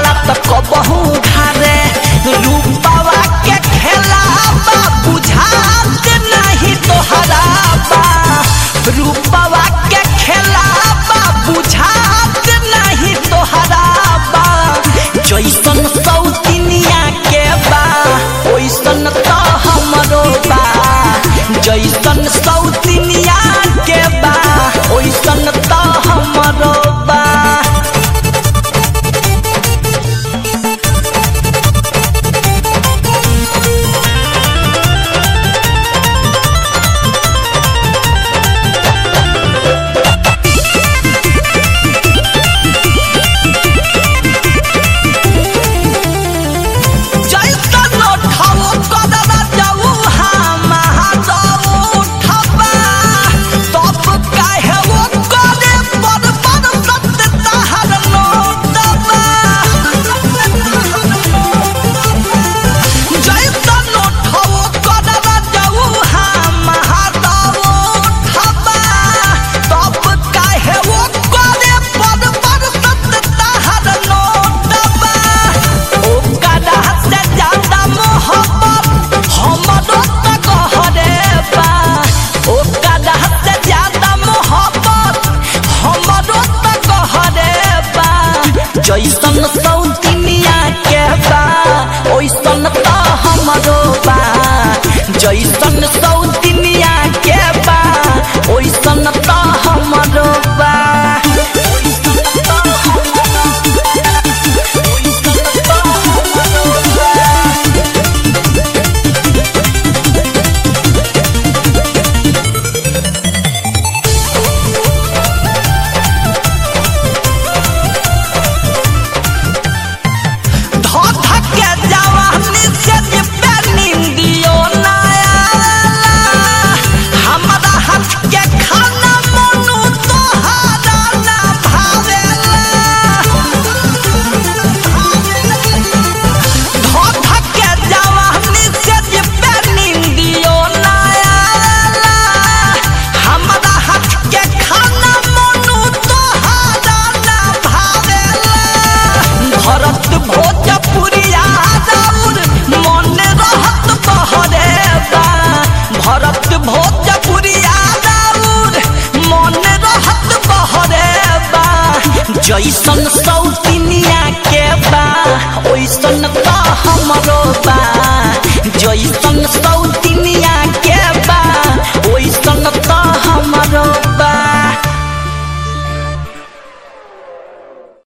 जाला त कबहू घारे रूपावा के खेला बा बुझात नहीं तोहरा बा रूपावा के खेला बा बुझात नहीं तोहरा बा जैसन सौतिनिया के बा ओइसन त हमरो बा जैसन सौतिनिया के बा ओइसन त हमरो बा जैसन उठाओ कदरा जाऊ हम जाऊ उठबा तब काहे वो करे पर पर सत्य तहर नोटबा जैसन उठाओ कदरा जाऊ हम जाऊ उठबा तब काहे वो करे पर पर सत्य तहर नोटबा ओ कदा से ज्यादा मोहब्बत हमरो त कहरे बा ओ कदा से ज्यादा मोहब्बत हमरो त कहरे बा जैसन सौतिनिया के बा ओइसन त हमरो बा जैसन सौतिनिया के बा ओइसन त हमरो बा धोधा के जवानी से जिपे निंदियो ना आवेला हमरा हाथ के खाना मनु तोहारा ना भावेला धोधा के जवानी से जिपे निंदियो ना आवेला हमरा हाथ के खाना मनु तोहारा ना भावेला भरत भोजपुरिया राउर मन रहत बहरे बा भरत भोजपुरिया राउर मन रहत बहरे बा जैसन सौतिनिया के बा ओइसन त हमरो बा जैसन